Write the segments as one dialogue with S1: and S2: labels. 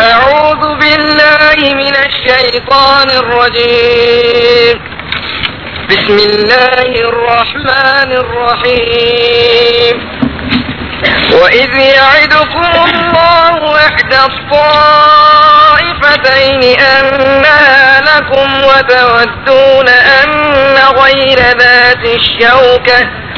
S1: أعوذ بالله من الشيطان الرجيم بسم الله الرحمن الرحيم وإذ يعدكم الله إحدى الطائفتين أنها لكم وتودون أن غير ذات الشوكة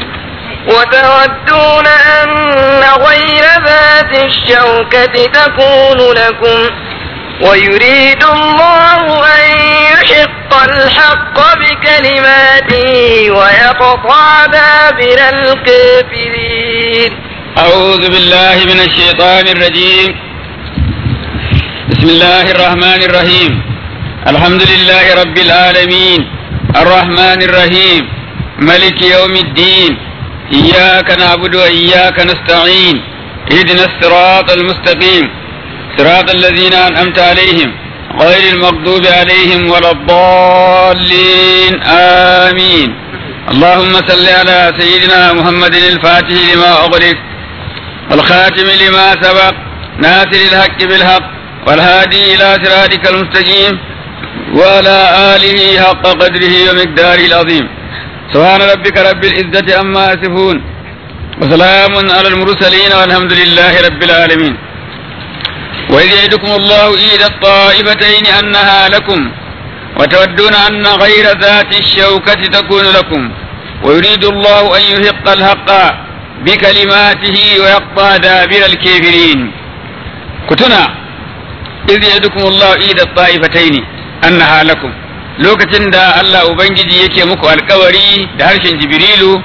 S1: وتودون أن غير ذات الشوكة تكون لكم ويريد الله أن يحق الحق بكلماته ويقطع دابر الكافرين
S2: أعوذ بالله من الشيطان الرجيم بسم الله الرحمن الرحيم الحمد لله رب العالمين الرحمن الرحيم ملك يوم الدين إياك نعبد وإياك نستعين اهدنا الصراط المستقيم صراط الذين أنعمت عليهم غير المغضوب عليهم ولا الضالين آمين اللهم صل على سيدنا محمد الفاتح لما أغلق والخاتم لما سبق ناصر الحق بالحق والهادي إلى صراطك المستقيم وعلى آله حق قدره ومقداره العظيم سبحان ربك رب العزة عما يصفون وسلام على المرسلين والحمد لله رب العالمين وإذ يعدكم الله إحدى الطائفتين أنها لكم وتودون أن غير ذات الشوكة تكون لكم ويريد الله أن يحق الحق بكلماته ويقطع دابر الكافرين كتنا إذ يعدكم الله إحدى الطائفتين أنها لكم lokacin da Allah Ubangiji yake muku alkawari da harshen Jibrilu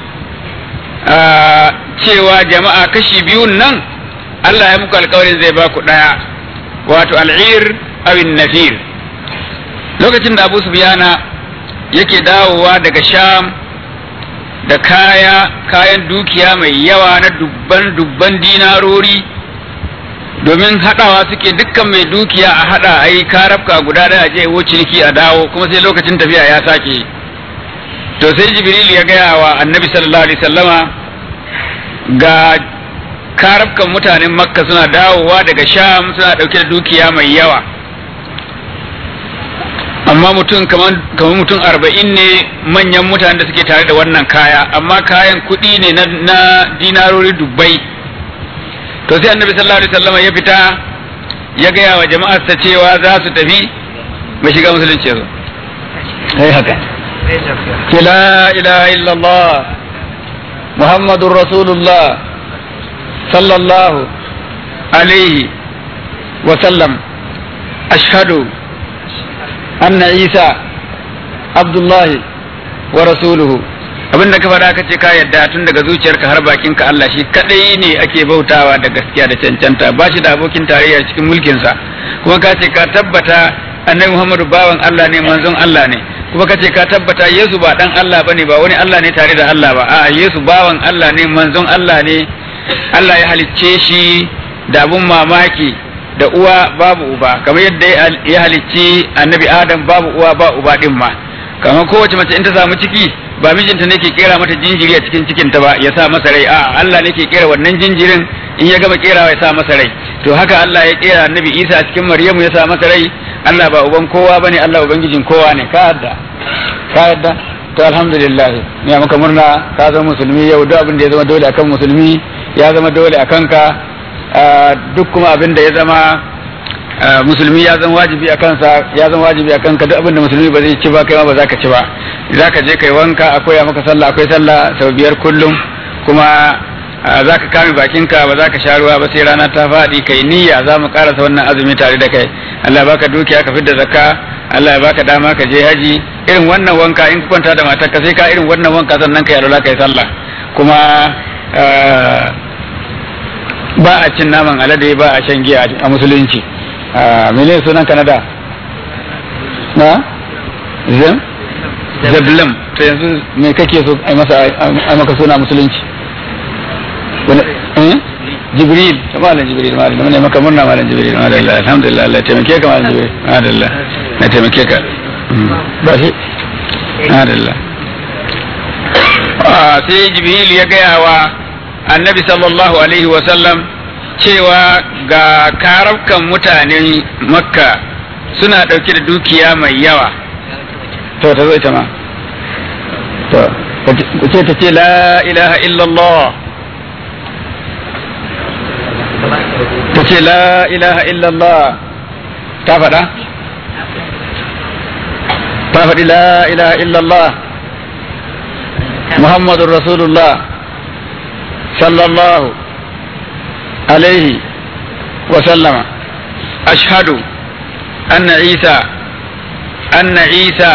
S2: cewa jama'a kashi biyun nan Allah ya muku alkawarin zai ba ku ɗaya wato al'ir awin nafir lokacin da Abu Sufyana yake dawowa daga Sham da kaya kayan dukiya mai yawa na dubban dubban dinarori domin haɗawa suke dukkan mai dukiya a haɗa a yi karafka guda da je wo ciniki a dawo kuma sai lokacin tafiya ya sake to sai jibril ya gaya wa annabi sallallahu alaihi sallama ga karafkan mutanen makka suna dawowa daga sham suna ɗauke da dukiya mai yawa amma mutum kamar mutum arba'in ne manyan mutanen da suke tare da wannan kaya amma kayan kuɗi ne na dinarori dubbai to sai annabi sallallahu alaihi wasallam ya fita ya gaya wa jama'arsa cewa za su tafi mai shiga musulunci yanzu sai haka ke la ilaha illallah muhammadun rasulullah sallallahu alaihi wa sallam ashhadu anna isa abdullahi wa rasuluhu abinda ka faɗa ka ce ka yadda tun daga zuciyarka har bakinka Allah shi kadai ne ake bautawa da gaskiya da cancanta ba shi da abokin tarayya cikin mulkinsa kuma ka ce ka tabbata annabi Muhammadu bawan Allah ne manzon Allah ne kuma ka ce ka tabbata Yesu ba dan Allah bane ba wani Allah ne tare da Allah ba a'a Yesu bawan Allah ne manzon Allah ne Allah ya halicce shi da abun mamaki da uwa babu uba kamar yadda ya halicci annabi Adam babu uwa ba uba din ma kamar kowace mace in ta samu ciki ba mijinta ne ke kera mata jinjiri a cikin cikinta ba ya sa masa rai a'a Allah ne ke kera wannan jinjirin in ya gama kerawa ya sa masa rai to haka Allah ya kera annabi Isa a cikin Maryamu ya sa masa rai Allah ba uban kowa bane Allah ubangijin kowa ne ka yadda ka yadda to alhamdulillah ne maka murna ka zama musulmi yau duk abin da ya zama dole akan musulmi ya zama dole akan ka duk kuma abin da ya zama musulmi ya zama wajibi a kansa ya zama wajibi a kanka duk abin da musulmi ba zai ci ba kai ma ba za ka ci ba za ka je kai wanka akwai maka sallah akwai sallah sau biyar kullum kuma za ka kame bakinka ba za ka sha ruwa ba sai rana ta faɗi kai niyya za mu karasa wannan azumi tare da kai Allah baka dukiya ka fidda zakka Allah ya baka dama ka je haji irin wannan wanka in ka kwanta da matarka sai ka irin wannan wanka sannan kai alwala kai sallah kuma ba a cin naman alade ba a shan giya a musulunci mene sunan kanada na zem zablam to yanzu me kake so ai masa ai maka suna musulunci wani eh jibril malam jibril malam ne maka murna malam jibril malam alhamdulillah Allah taimake ka malam jibril malam na taimake ka ba shi malam sai jibril ya gaya wa annabi sallallahu alaihi wa sallam cewa ga karabkan mutanen makka suna ɗauke da dukiya mai yawa to ta zo ita ma to ku ce ta ce la ilaha illallah ta ce la ilaha illallah ta faɗa ta faɗi la ilaha illallah muhammadun rasulullah sallallahu alaihi wa sallama ashhadu anna isa anna isa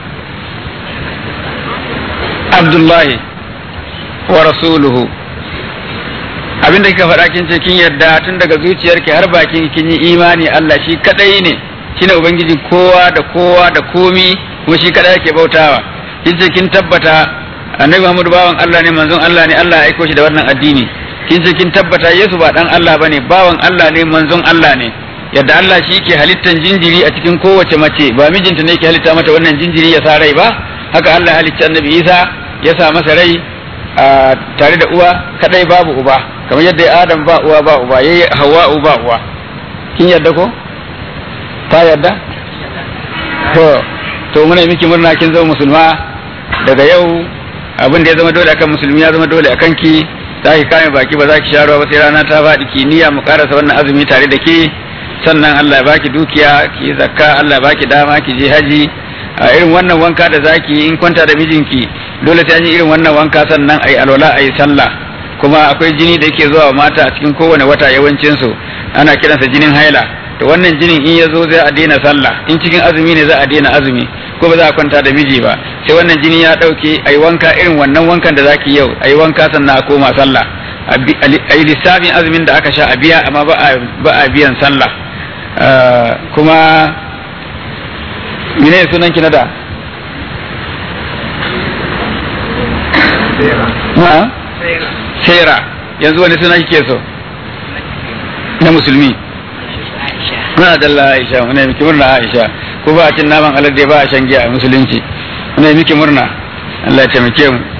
S2: abdullahi wa rasuluhu abinda kika faɗa kin ce kin yarda tun daga zuciyarki har bakin kin yi imani Allah shi kadai ne shine ubangiji kowa da kowa da komi kuma shi kadai yake bautawa kin ce kin tabbata annabi Muhammad bawan Allah ne manzon Allah ne Allah ya aiko shi da wannan addini kin ce kin tabbata Yesu ba dan Allah bane bawan Allah ne manzon Allah ne yadda Allah shi ke halittan jinjiri a cikin kowace mace ba mijinta ne ke halitta mata wannan jinjiri ya sa rai ba haka Allah halicci annabi Isa ya sa masa rai a tare da uwa kadai babu uba kamar yadda Adam ba uwa ba uba yayi Hawwa ba uwa kin yadda ko ta yadda to to muna miki murna kin zama musulma daga yau abin da ya zama dole akan musulmi ya zama dole akan ki za ki kame baki ba za ki sha ruwa ba sai rana ta faɗi ki niyya mu karasa wannan azumi tare da ke sannan Allah ya baki dukiya ki zakka Allah ya baki dama ki je haji a irin wannan wanka da zaki in kwanta da mijinki dole sai an yi irin wannan wanka sannan ayi alwala ayi sallah kuma akwai jini da yake zuwa mata a cikin kowane wata yawancin su ana kiransa jinin haila to wannan jinin in ya zo zai a daina sallah in cikin azumi ne za a daina azumi ko ba za a kwanta da miji ba sai wannan jini ya dauke ayi wanka irin wannan wankan da zaki yau ayi wanka sannan a koma sallah a yi lissafin azumin da aka sha a biya amma ba a biyan sallah kuma mine sunan ki na da sera yanzu wani suna kike so na musulmi muna dalla aisha muna miki murna aisha ko ba a cin naman alade ba a shan giya a musulunci muna miki murna Allah ya taimake mu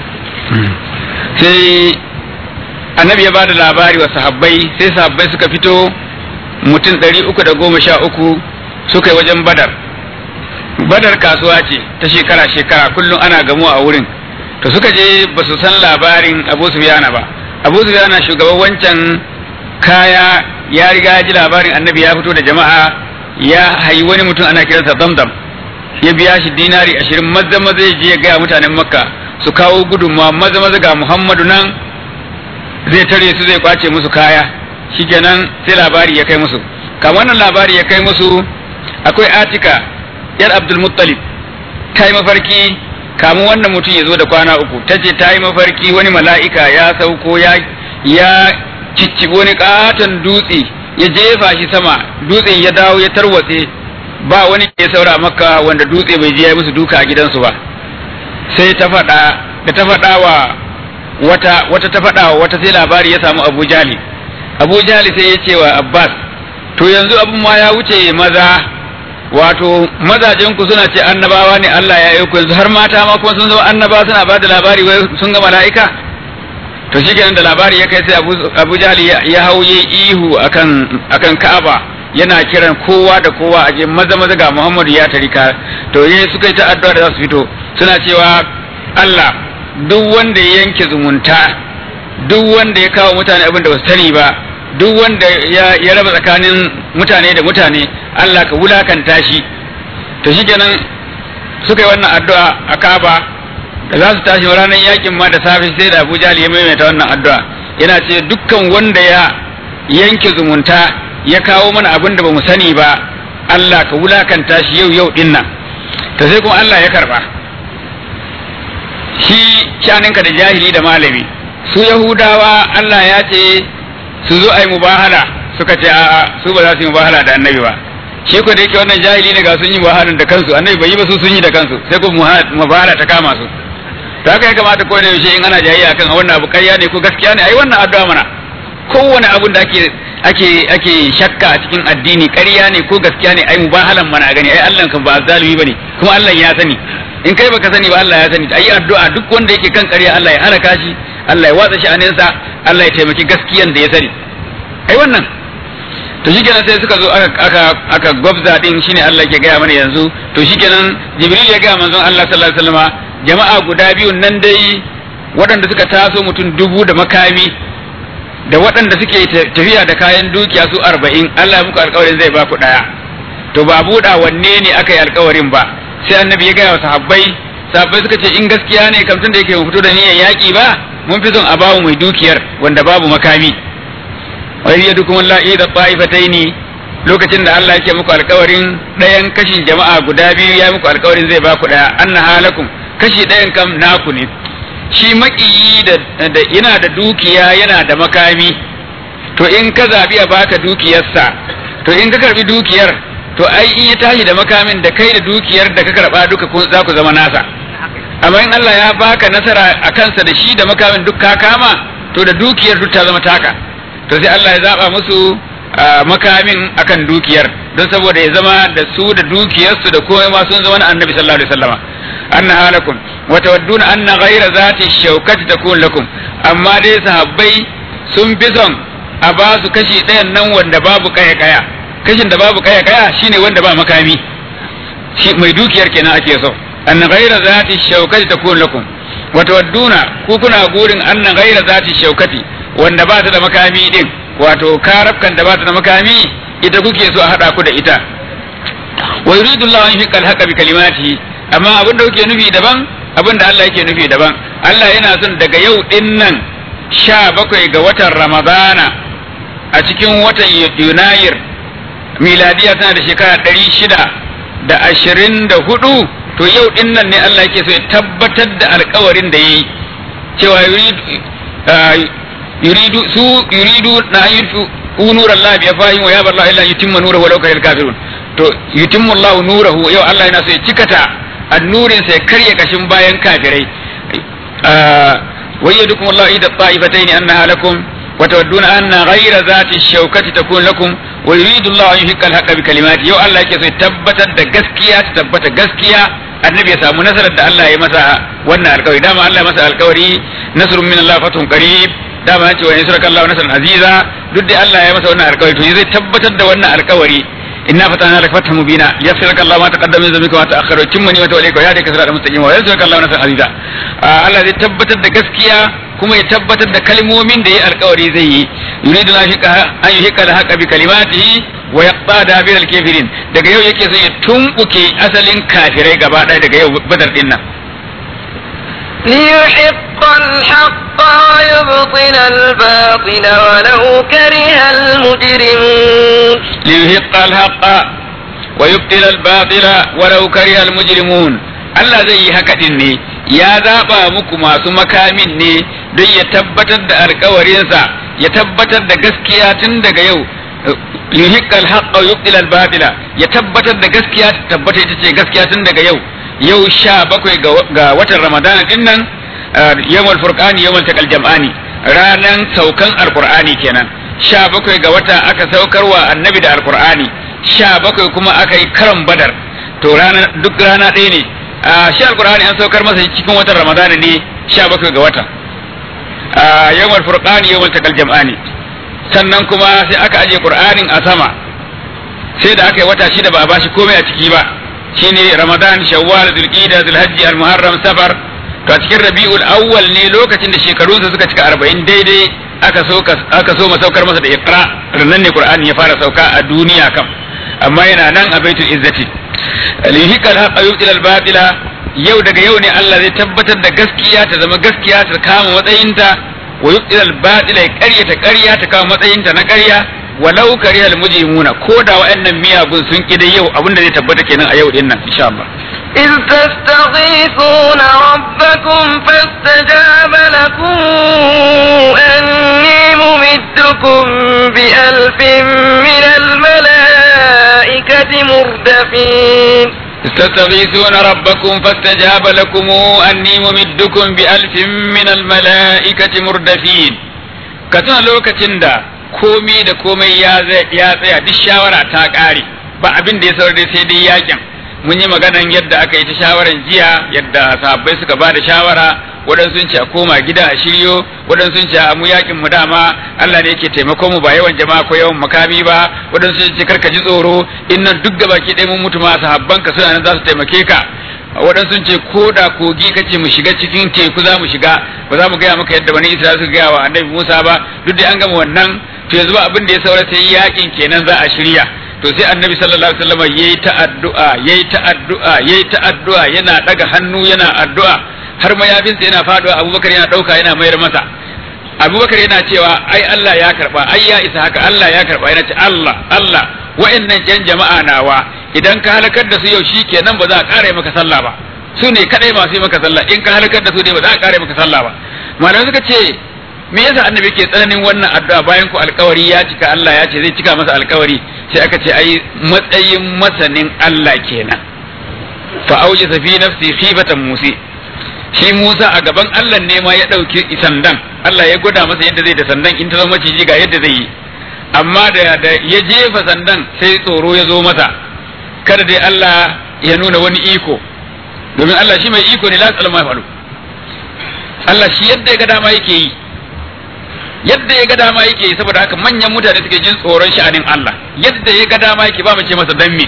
S2: sai annabi ya ba da labari wa sahabbai sai sahabbai suka fito mutum ɗari uku da goma sha uku suka yi wajen badar badar kasuwa ce ta shekara shekara kullum ana gamuwa a wurin to suka je ba su san labarin abu sufyana ba abu sufyana shugaban wancan kaya ya riga ya ji labarin annabi ya fito da jama'a ya hayi wani mutum ana kiransa damdam ya biya shi dinari ashirin maza maza ya je ya gaya mutanen makka su kawo gudunmawa maza maza ga muhammadu nan zai tare su zai kwace musu kaya shikenan sai labari ya kai musu kamar wannan labari ya kai musu akwai atika yar abdul muttalib ta yi mafarki kamun wannan mutum ya zo da kwana uku ta ce ta yi mafarki wani mala'ika ya sauko ya ya ciccibi wani katon dutse ya jefa shi sama dutsen ya dawo ya tarwatse ba wani ya saura makka wanda dutse bai je ya musu duka a gidansu ba sai ta faɗa da ta faɗa wa wata wata ta faɗa wa wata sai labari ya samu Abu Jali Abu Jali sai ya ce wa Abbas to yanzu abin ma ya wuce maza wato mazajen ku suna ce annabawa ne Allah ya yi ku yanzu har mata ma kuma sun zama annaba suna ba da labari wai sun ga mala'ika to shikenan da labari ya kai sai Abu, Abu Jali ya, ya hauye ihu akan akan Ka'aba yana kiran kowa da kowa a je maza maza ga Muhammadu ya tarika to yayi suka yi ta addu'a da za su fito suna cewa Allah duk wanda ya yanke zumunta duk wanda ya kawo mutane abin da ba su sani ba duk wanda ya, ya raba tsakanin mutane da mutane Allah ka wulakanta shi to shikenan suka yi wannan addu'a a Kaaba da za su tashi ranar yakin ma da safe sai da Abu Jahl ya maimaita wannan addu'a yana ce dukkan wanda ya yanke zumunta ya kawo mana abin da bamu sani ba Allah ka wulakanta shi yau yau din nan to sai kuma Allah ya karba shi shaninka da jahili da malami su Yahudawa Allah ya ce su zo ai mubahala suka ce a'a su ba za su yi mubahala da annabi ba shi ko da yake wannan jahili ne ga sun yi mubahalan da kansu annabi bai yi ba su sun yi da kansu sai ko mubahala ta kama su to haka ya kamata ko da yaushe in ana jayayya kan wannan abu ƙarya ne ko gaskiya ne ai wannan addu'a mana kowane abun da ake ake ake shakka a cikin addini ƙarya ne ko gaskiya ne ai mubahalan mana a gani ai Allah kan ba zalimi bane kuma Allah ya sani in kai baka sani ba Allah ya sani ai addu'a duk wanda yake kan ƙarya Allah ya halaka shi Allah ya watsa shi aninsa Allah ya taimaki gaskiyan da ya sani ai wannan to shikenan sai suka zo aka aka aka gwabza din shine Allah ke gaya mana yanzu to shikenan Jibril ya gaya manzon Allah sallallahu alaihi wasallama jama'a guda biyun nan dai waɗanda suka taso mutum dubu da makami da waɗanda suke tafiya da kayan dukiya su arba'in Allah ya muku alƙawarin zai ba ku ɗaya to ba buɗa wanne ne aka yi alƙawarin ba sai annabi ya gaya wa sahabbai sahabbai suka ce in gaskiya ne kam tun da yake mu fito da niyyar yaƙi ba mun fi son a bamu mai dukiyar wanda babu makami wa yadukum allahi da ta'ifataini lokacin da Allah yake muku alƙawarin ɗayan kashin jama'a guda biyu ya muku alƙawarin zai ba ku ɗaya anna halakum kashi ɗayan kam naku ne shi maƙiyi da yana da dukiya yana da makami to in ka zabi a baka dukiyarsa to in ka karbi dukiyar to ai in ya tashi da makamin da kai da dukiyar da ka karba duka za ku zama nasa amma in Allah ya baka nasara a kansa da shi da makamin duk ka kama to da dukiyar duk ta zama taka to sai Allah ya zaba musu makamin akan dukiyar don saboda ya zama da su da dukiyarsu da komai ma sun zama na annabi sallallahu alaihi wasallama anna halakum wa tawadduna anna ghayra zati shawkati takun lakum amma dai sahabbai sun fi son a ba su kashi ɗayan nan wanda babu kaya kaya kashin da babu kaya kaya shine wanda ba makami shi mai dukiyar kenan ake so anna ghayra zati shawkati takun lakum wa tawadduna ku kuna gurin anna ghayra zati shawkati wanda ba ta da makami din wato karafkan da ba ta da makami ita kuke so a hada ku da ita wa yuridu Allah an yuhiqqa al-haqqa bi kalimatihi amma abin da kuke nufi daban abin da Allah yake nufi daban Allah yana son daga yau din nan sha bakwai ga watan Ramadana a cikin watan Yunayir miladiya tana da shekara ɗari shida da ashirin da hudu to yau din nan ne Allah yake so ya tabbatar da alkawarin da ya yi cewa yuridu su yuridu na yuridu nura Allah bi afahim wa ya bar Allah illa yutimma nurahu walau karil kafirun to yutimmu Allah nurahu yau Allah yana so ya cikata annurin sai karya kashin bayan kafirai wayyadukum Allah ida ta'ifatayn annaha lakum wa tawadduna anna ghayra zati shawkati takun lakum wa yuridu Allah an yuhiqqa al-haqqa bi kalimati yau Allah yake so ya tabbatar da gaskiya ta tabbata gaskiya annabi ya samu nasarar da Allah ya masa wannan alkawari dama Allah ya masa alkawari nasrun min Allah fatun qarib dama ya ce wa yansuraka Allah nasran aziza duk da Allah ya masa wannan alkawari to zai tabbatar da wannan alkawari inna fatana lak fathan mubina yaghfiraka Allah ma taqaddama min dhanbika wa ta'akhkhara timma ni'mata alayka wa yahdika siratan mustaqima wa yansuraka Allah nasran aziza Allah zai tabbatar da gaskiya kuma ya tabbatar da kalmomin da ya alkawari zai yi yuridu an yuhiqqa al-haqqa bi kalimatihi wa yaqta dabir al-kafirin daga yau yake so ya tumbuke asalin kafirai gaba ɗaya daga yau badar din nan
S1: ليحق الحق ويبطل الباطل ولو كره المجرمون
S2: ليحق الحق ويبطل الباطل ولو كره المجرمون Allah zai yi haka din ne ya zaba muku masu makamin ne don ya tabbatar da alkawarinsa ya tabbatar da gaskiya tun daga yau yuhiqqal haqqa wa yubtil al batila ya tabbatar da gaskiya ta tabbata ita ce gaskiya tun daga yau yau sha bakwai ga watan ramadana din nan yawmal furqani yawmal taqal jam'ani ranan saukan alqur'ani kenan sha bakwai ga wata aka saukarwa annabi da alqur'ani sha bakwai kuma aka yi karan badar to rana duk rana ɗaya ne shi alqur'ani an saukar masa cikin watan ramadana ne sha bakwai ga wata yawmal furqani yawmal taqal jam'ani sannan kuma sai aka aje qur'anin a sama sai da aka yi wata shida ba a bashi komai a ciki ba shine ramadan shawwal zulqa'da zulhajji almuharram safar to a cikin rabiul awwal ne lokacin da shekarunsa suka cika arba'in daidai aka so aka so masaukar masa da iqra nan ne qur'ani ya fara sauka a duniya kam amma yana nan a baitul izzati lihiqal haqqa yubtil batila yau daga yau ne Allah zai tabbatar da gaskiya ta zama gaskiya ta kama matsayinta wa yubtil batila ya ƙaryata ƙarya ta kama matsayinta na ƙarya walau karihal mujrimuna ko da wa'annan miyagun sun ƙi yau abin da zai tabbata kenan a yau din nan insha Allah
S1: إذ تستغيثون ربكم فاستجاب لكم أني ممدكم بألف من الملائكة مردفين
S2: تستغيثون ربكم فاستجاب لكم أني ممدكم بألف من الملائكة مردفين كتنا لوكتين دا komi da komai ya tsaya duk shawara ta ƙare ba abin da ya saurar da sai dai yakin mun yi maganan yadda aka yi ta shawaran jiya yadda sahabbai suka ba da shawara waɗansu sun ce a koma gida a shiryo waɗansu sun ce a mu yakin mu dama Allah ne yake taimakon mu ba yawan jama'a ko yawan makami ba waɗansu sun ce karka ji tsoro in nan duk gabaki ɗaya mun mutu ma sahabban ka suna nan za su taimake ka waɗansu sun ce ko da kogi kace mu shiga cikin teku za mu shiga ba za mu gaya maka yadda bani Isra'ila suka gaya wa annabi Musa ba duk da an gama wannan to yanzu ba abin da ya saura sai yakin kenan za a shirya to sai annabi sallallahu alaihi wasallam yayi ta addu'a yayi ta addu'a yayi ta addu'a yana daga hannu yana addu'a har mayafinsa yana faduwa Abubakar yana dauka yana mayar masa Abubakar yana cewa ai Allah ya karba ai ya isa haka Allah ya karba yana ce Allah Allah wa'annan jan jama'a nawa idan ka halakar da su yau shikenan ba za a kare maka sallah ba su ne kadai masu yi maka sallah in ka halakar da su dai ba za a kare maka sallah ba malamai suka ce me yasa annabi ke tsananin wannan addu'a bayan ku alkawari ya cika Allah ya ce zai cika masa alkawari sai aka ce ai matsayin masanin Allah kenan fa auji fi nafsi khifatan musi shi Musa a gaban Allah ne ma ya dauki sandan Allah ya gwada masa yadda zai da sandan in ta zama maciji ga yadda zai yi amma da da ya jefa sandan sai tsoro ya zo masa kada dai Allah ya nuna wani iko domin Allah shi mai iko ne la tsalma faru Allah shi yadda ya ga dama yake yi yadda ya ga dama yake yi saboda haka manyan mutane suke jin tsoron sha'anin Allah yadda ya ga dama yake ba mu ce masa dan me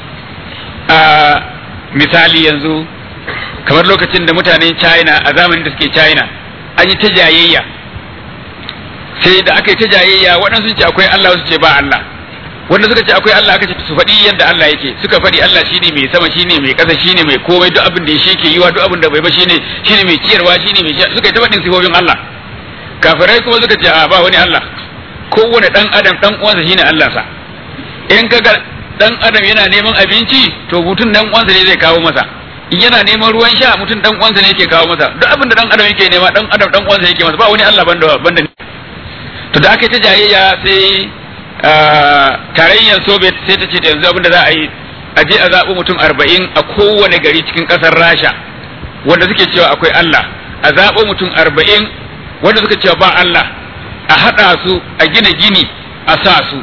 S2: a misali yanzu kamar lokacin da mutanen China a zamanin da suke China an yi ta jayayya sai da aka yi ta jayayya waɗansu sun ce akwai Allah wasu ce ba Allah wanda suka ce akwai Allah aka ce su faɗi yadda Allah yake suka faɗi Allah shine mai sama shine mai ƙasa shine mai komai duk abin da shi ke yiwa duk abin da bai ba shine shine mai ciyarwa shine mai suka yi ta faɗin sifofin Allah kafirai kuma suka ce a ba wani Allah kowane dan adam dan uwansa shine Allah sa in kaga dan adam yana neman abinci to mutum dan uwansa ne zai kawo masa in yana neman ruwan sha mutum dan uwansa ne yake kawo masa duk abin da dan adam yake nema dan adam dan uwansa yake masa ba wani Allah banda banda to da aka yi ta jayayya sai tarayyar soviet sai ta ce da yanzu abin da za a yi a je a zaɓi mutum arba'in a kowane gari cikin ƙasar rasha wanda suke cewa akwai Allah a zaɓo mutum arba'in wanda suka cewa ba Allah a haɗa su a gina gini a sa su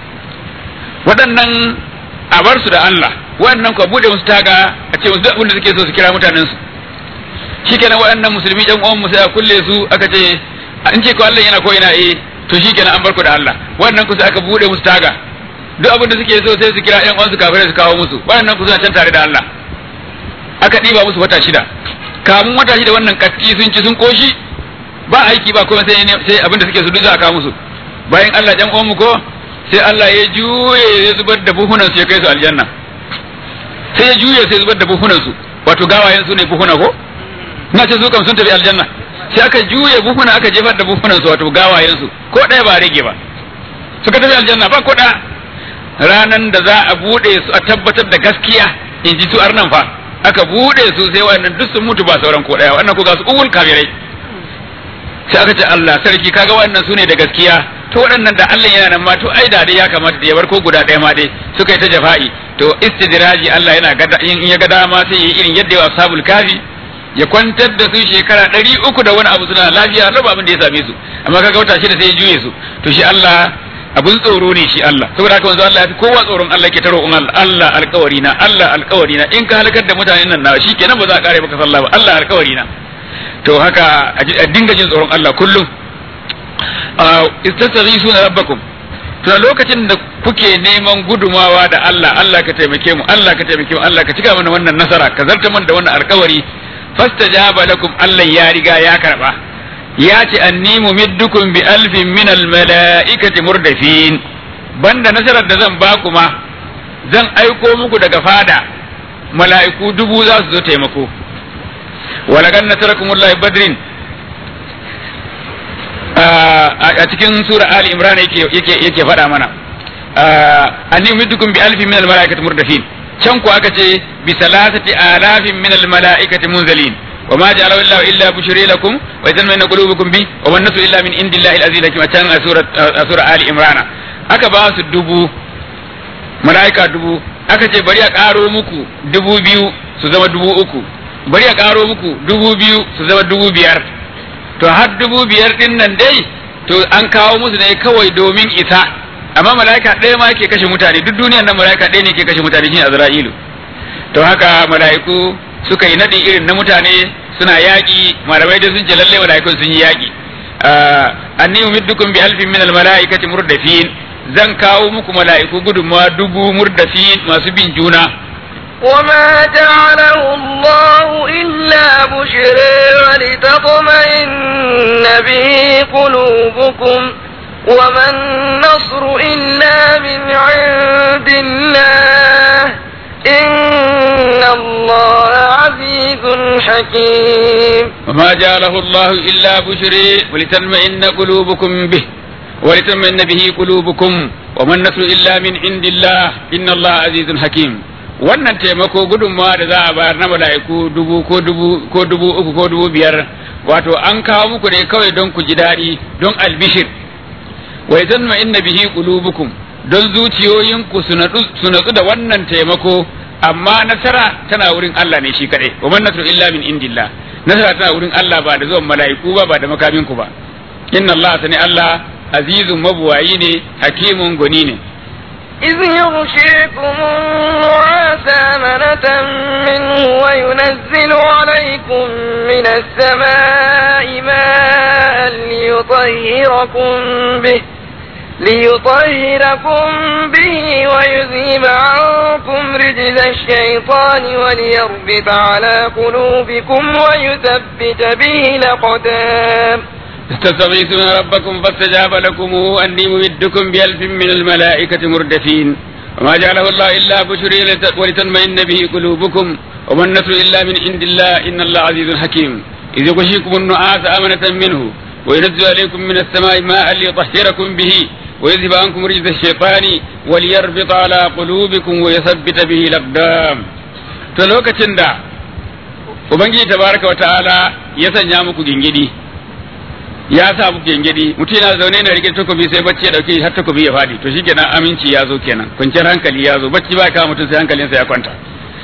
S2: waɗannan a bar su da Allah waɗannan ku buɗe musu taga a ce musu abin da suke so su kira mutanen su shikenan waɗannan musulmi ɗan uwan mu sai a kulle su aka ce in ce ko Allah yana ko ina eh to shikenan an bar ku da Allah waɗannan ku sai aka buɗe musu taga duk abin da suke so sai su kira ƴan uwan su kafirai su kawo musu waɗannan ku suna can tare da Allah aka ɗiba musu wata shida kamun wata shida wannan katti sun ci sun koshi ba aiki ba kuma sai sai abin da suke su duk za a kawo musu bayan Allah jan uwan mu ko sai Allah ya juye ya zubar da buhunan su ya kai su aljanna sai ya juye sai zubar da buhunan su wato gawayen su ne buhuna ko na ce su kam sun tafi aljanna sai aka juye buhuna aka jefar da buhunan su wato gawayen su ko ɗaya ba rage ba suka tafi aljanna ba ko ɗaya ranan da za a bude su a tabbatar da gaskiya in ji su arnan fa aka bude su sai wannan duk sun mutu ba sauran ko ɗaya wannan ko ga su uwul kafirai sai aka ce Allah sarki kaga wannan su ne da gaskiya to waɗannan da Allah yana nan ma to ai da dai ya kamata da ya bar ko guda ɗaya ma dai suka yi ta jafa'i to istidraji Allah yana gada in ya ga dama sai ya yi irin yadda ya ashabul kafi ya kwantar da su shekara ɗari uku da wani abu suna lafiya raba abin da ya same su amma kaga wata shida sai ya juye su to shi Allah abun tsoro ne shi Allah saboda haka wanzu Allah ya fi kowa tsoron Allah ke taro Allah Allah alƙawari na Allah alƙawari na in ka halakar da mutanen nan na shi kenan ba za a kare maka sallah ba Allah alƙawari na to haka a dinga jin tsoron Allah kullum istasghisuna rabbakum to lokacin da kuke neman gudumawa da Allah Allah ka taimake mu Allah ka taimake mu Allah ka cika mana wannan nasara ka zarta mana da wannan alkawari fastajaba lakum Allah ya riga ya karba ya ce anni mumiddukum bi alfin min al malaikati murdafin banda nasarar da zan ba kuma zan aiko muku daga fada mala'iku dubu za su zo taimako walagan nasarakumullah badrin a cikin sura ali imran yake yake yake faɗa mana anni umiddukum bi alfin min al malaikati murdafin can ku aka ce bi salasati alafin min al malaikati munzalin wa ma ja'ala illahu illa bushri lakum wa yatma'inna qulubukum bi wa man nasu illa min indillahi al aziz hakim a can a sura a sura ali imran aka ba su dubu malaika dubu aka ce bari a karo muku dubu biyu su zama dubu uku bari a karo muku dubu biyu su zama dubu biyar to har dubu biyar din nan dai to an kawo musu ne kawai domin isa amma mala'ika ɗaya ma ke kashe mutane duk duniyan nan mala'ika ɗaya ne ke kashe mutane shine azra'ilu to haka mala'iku suka yi nadi irin na mutane suna yaƙi malamai dai sun ce lalle mala'ikun sun yi yaƙi anni umiddukum bi alfin min almalaikati murdafin zan kawo muku mala'iku gudunmawa dubu murdafin masu bin juna
S1: وما جعله الله إلا بشرى ولتطمئن به قلوبكم وما النصر إلا من عند الله إن الله عزيز حكيم
S2: وما جعله الله إلا بشرى ولتطمئن قلوبكم به ولتطمئن به قلوبكم وما النصر إلا من عند الله إن الله عزيز حكيم wannan taimako gudunmawa da za a bayar na mala'iku dubu ko dubu ko dubu uku ko dubu biyar wato an kawo muku ne kawai don ku ji daɗi don albishir wa yazanma inna bihi qulubukum don zuciyoyinku su natsu da wannan taimako amma nasara tana wurin Allah ne shi kadai wa man nasru illa min indillah nasara tana wurin Allah ba da zuwan mala'iku ba ba da makaminku ba inna Allah sani Allah azizun mabuwayi ne hakimun goni ne
S1: إذ يغشيكم النعاس أمنة منه وينزل عليكم من السماء ماء ليطهركم به ليطهركم به ويذهب عنكم رجز الشيطان وليربط على قلوبكم ويثبت به الأقدام
S2: استستغيثون ربكم فاستجاب لكم أني ممدكم بألف من الملائكة مردفين وما جعله الله إلا بشري ولتطمئن به قلوبكم وما النصر إلا من عند الله إن الله عزيز حكيم إذ يغشيكم النعاس أمنة منه وينزل عليكم من السماء ماء ليطهركم به ويذهب عنكم رجز الشيطان وليربط على قلوبكم ويثبت به الأقدام تلوكة دا Ubangiji tabaraka wa ta'ala ya sanya muku gingidi ya sa muku gingidi mutum yana zaune yana rike takobi sai bacci ya dauke har takobi ya fadi to shikenan aminci ya zo kenan kwanciyar hankali ya zo bacci ba kawo mutum sai hankalinsa ya kwanta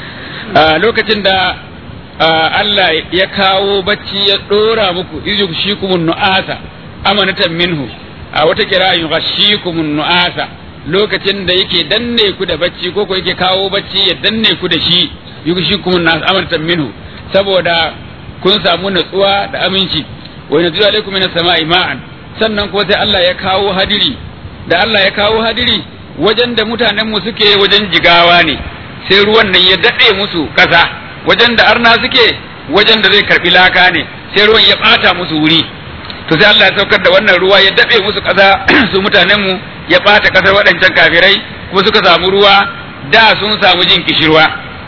S2: a lokacin da Allah ya kawo bacci ya dora muku izu shikumun nu'asa amanatan minhu a wata kira yughashikumun nu'asa lokacin da yake danne ku da bacci ko ko yake kawo bacci ya danne ku da shi yughashikumun nu'asa amanatan minhu saboda kun samu natsuwa da aminci wa yanzu alaikum minas sama'i ma'an sannan ko sai Allah ya kawo hadiri da Allah ya kawo hadiri wajen da mutanen mu suke wajen jigawa ne sai ruwan nan ya dade musu kasa wajen da arna suke wajen da zai karbi laka ne sai ruwan ya bata musu wuri to sai Allah ya saukar da wannan ruwa ya dabe musu kasa su mutanen mu ya bata kasar waɗancan kafirai kuma suka samu ruwa da sun samu jin kishirwa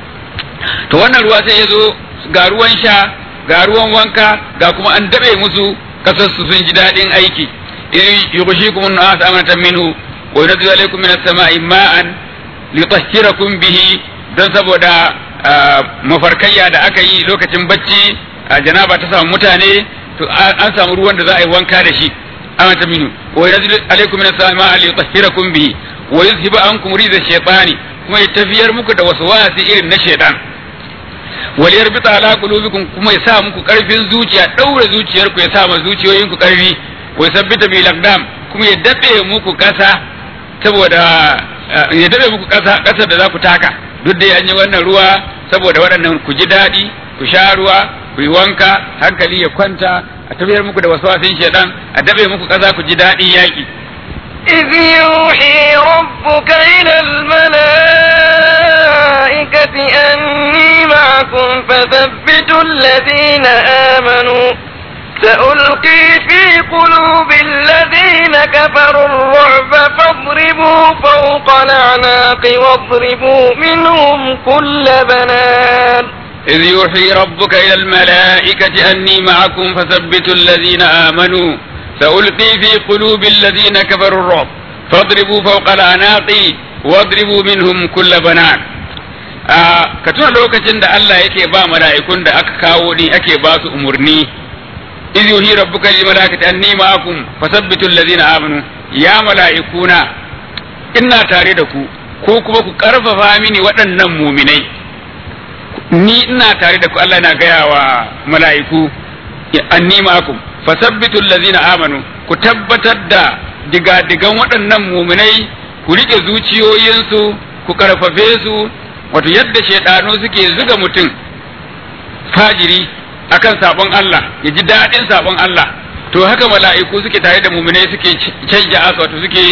S2: to wannan ruwa sai ya zo ga ruwan sha ga ruwan wanka ga kuma an dabe musu kasar su sun ji daɗin aiki yughshikum an-nas amanatan minhu wa yunzilu alaykum minas sama'i ma'an litahhirakum bihi don saboda mafarkayya da aka yi lokacin bacci janaba ta samu mutane to an samu ruwan da za a yi wanka da shi amanatan minhu wa yunzilu alaykum minas sama'i ma'an litahhirakum bihi wa yuzhibu ankum riza shaytani kuma ya tafiyar muku da waswasi irin na shaytan waliyar bita ala qulubikum kuma ya sa muku karfin zuciya daura zuciyarku ya sa ma zuciyoyinku karfi wa sabbita bil aqdam kuma ya dabe muku kasa saboda ya dabe muku kasa kasar da za ku taka duk da an yi wannan ruwa saboda waɗannan ku ji daɗi ku sha ruwa ku yi wanka hankali ya kwanta a tafiyar muku da waswasin shedan a dabe muku kasa ku ji daɗi yaƙi
S1: إذ يوحي ربك إلى الملائكة أني معكم فثبتوا الذين آمنوا سألقي في قلوب الذين كفروا الرعب فاضربوا فوق الأعناق واضربوا منهم كل بنان
S2: إذ يوحي ربك إلى الملائكة أني معكم فثبتوا الذين آمنوا سألقي في قلوب الذين كفروا الرعب فاضربوا فوق الأعناق واضربوا منهم كل بنان ka tuna lokacin da Allah yake ba mala'ikun da aka kawo ni ake ba su umurni iz yuhi rabbuka lil malaikati anni ma'akum fasabbitu allazina amanu ya mala'ikuna ina tare da ku ko kuma ku karfafa mini waɗannan muminai ni ina tare da ku Allah na gaya wa mala'iku anni ma'akum fasabbitu allazina amanu ku tabbatar da digadigan waɗannan muminai ku rike zuciyoyinsu ku karfafe su wato yadda shaidanu suke zuga mutum fajiri akan sabon Allah ya ji daɗin sabon Allah to haka mala'iku suke tare da muminai suke canja su wato suke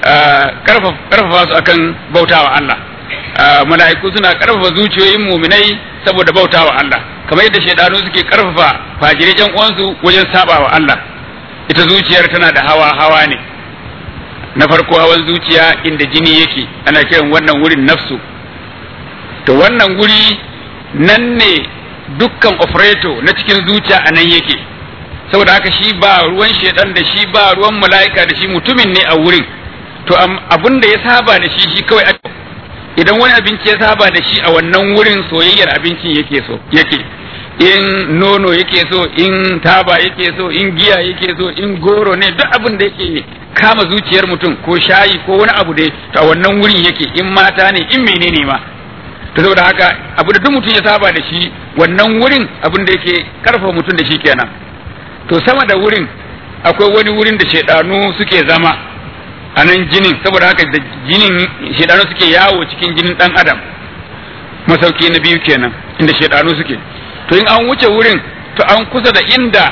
S2: karfafa su akan bautawa Allah mala'iku suna karfafa zuciyoyin muminai saboda bautawa Allah kamar yadda shaidanu suke karfafa fajirai jan uwansu wajen sabawa Allah ita zuciyar tana da hawa hawa ne na farko hawan zuciya inda jini yake ana kiran wannan wurin nafsu to wannan guri nan ne dukkan operator na cikin zuciya a nan yake saboda haka shi ba ruwan shedan da shi ba ruwan mala'ika da shi mutumin ne a wurin to abin da ya saba da shi shi kawai idan wani abinci ya saba da shi a wannan wurin soyayyar abincin yake so yake in nono yake so in taba yake so in giya yake so in goro ne duk abin da yake kama zuciyar mutum ko shayi ko wani abu dai to a wannan wurin yake in mata ne in menene ma to saboda haka abu da duk mutum ya saba da shi wannan wurin abin da yake karfafa mutum da shi kenan to sama da wurin akwai wani wurin da shedanu suke zama a nan jinin saboda haka da jinin shedanu suke yawo cikin jinin dan adam masauki na biyu kenan inda shedanu suke to in an wuce wurin to an kusa da inda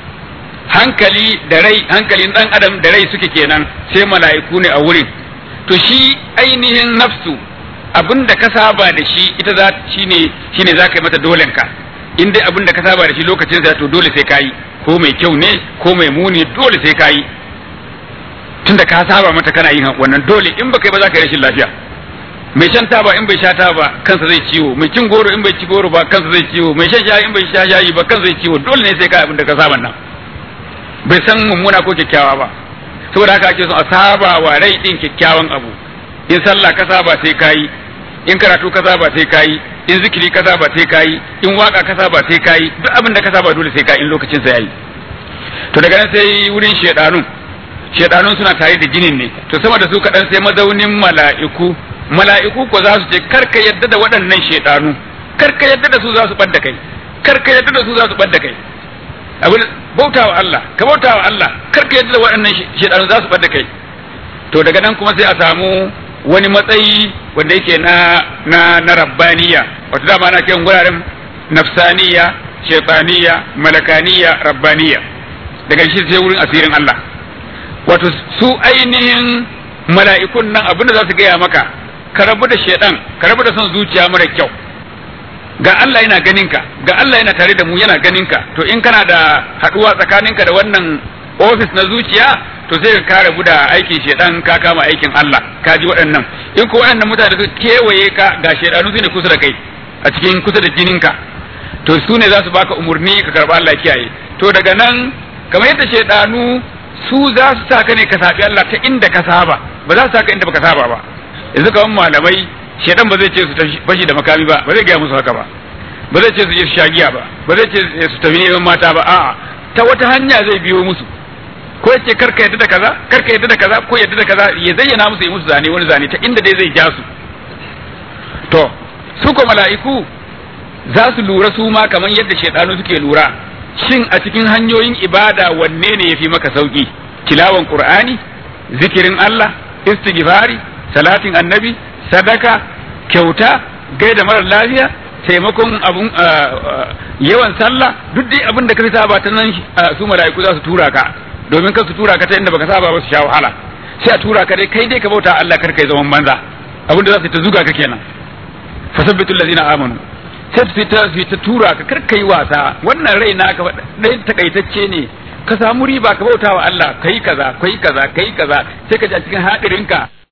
S2: hankali da rai hankalin dan adam da rai suke kenan sai mala'iku ne a wurin to shi ainihin nafsu abin da ka saba da shi ita za shine shine za ka yi mata dolen ka in dai abin da ka saba da shi lokacin sa to dole sai ka yi ko mai kyau ne ko mai muni dole sai ka yi tunda ka saba mata kana yin wannan dole in baka yi ba za ka yi rashin lafiya mai shan taba in bai sha taba kansa zai ciwo mai cin goro in bai ci goro ba kansa zai ciwo mai shan shayi in bai sha shayi ba kansa zai ciwo dole ne sai ka abin da ka saba nan bai san mummuna ko kyakkyawa ba saboda haka ake so a saba wa rai din kyakkyawan abu in sallah ka saba sai ka yi in karatu ka saba sai ka yi in zikiri ka saba sai ka yi in waka ka saba sai ka yi duk abin da ka saba dole sai ka in lokacin sa yayi to daga nan sai wurin shedanun shedanun suna tare da jinin ne to sama da su kaɗan sai mazaunin mala'iku mala'iku ko za su ce karka yadda da waɗannan shedanu karka yadda da su za su ɓadda kai karka yadda da su za su ɓadda kai abin bautawa Allah ka bautawa Allah karka yadda da waɗannan shedanu za su ɓadda kai to daga nan kuma sai a samu wani matsayi wanda yake na na na rabbaniya wato dama ana kiran guraren nafsaniya shaytaniya malakaniya rabbaniya daga shi sai wurin asirin Allah wato su ainihin mala'ikun nan abinda za su gaya maka ka rabu da shaidan ka rabu da son zuciya mara kyau ga Allah yana ganin ka ga Allah yana tare da mu yana ganin ka to in kana da haduwa tsakaninka da wannan ofis na zuciya to sai ka kare da aikin shedan ka kama aikin Allah ka ji waɗannan in ko waɗannan mutane su kewaye ka ga shedanu su ne kusa da kai a cikin kusa da jininka to su ne za su baka umurni ka karba Allah kiyaye to daga nan kamar yadda shedanu su za su saka ne ka sabi Allah ta inda ka saba ba za su saka inda baka saba ba yanzu kaman malamai shedan ba zai ce su fashi da makami ba ba zai gaya musu haka ba ba zai ce su je su shagiya ba ba zai ce su tafi neman mata ba a'a ta wata hanya zai biyo musu ko yace karka yadda da kaza karka yadda da kaza ko yadda da kaza ya zayyana musu yi musu zane wani zane ta inda dai zai ja su to su ko mala'iku za su lura su ma kamar yadda shaidanu suke lura shin a cikin hanyoyin ibada wanne ne yafi maka sauki tilawan qur'ani zikirin Allah istighfari salatin annabi sadaka kyauta gaida marar lafiya taimakon abun yawan sallah duk dai abin da ka saba ta nan su mala'iku za su tura ka domin kan su tura ka ta inda baka saba ba su sha wahala sai a tura ka dai kai dai ka bauta Allah kar kai zaman banza abin da za su ta zuga ka kenan fasabbitu allazina amanu sai su ta su ta tura ka kar kai wasa wannan rai naka dai takaitacce ne ka samu riba ka bauta wa Allah kai kaza kai kaza kai kaza sai ka ji a cikin hadirinka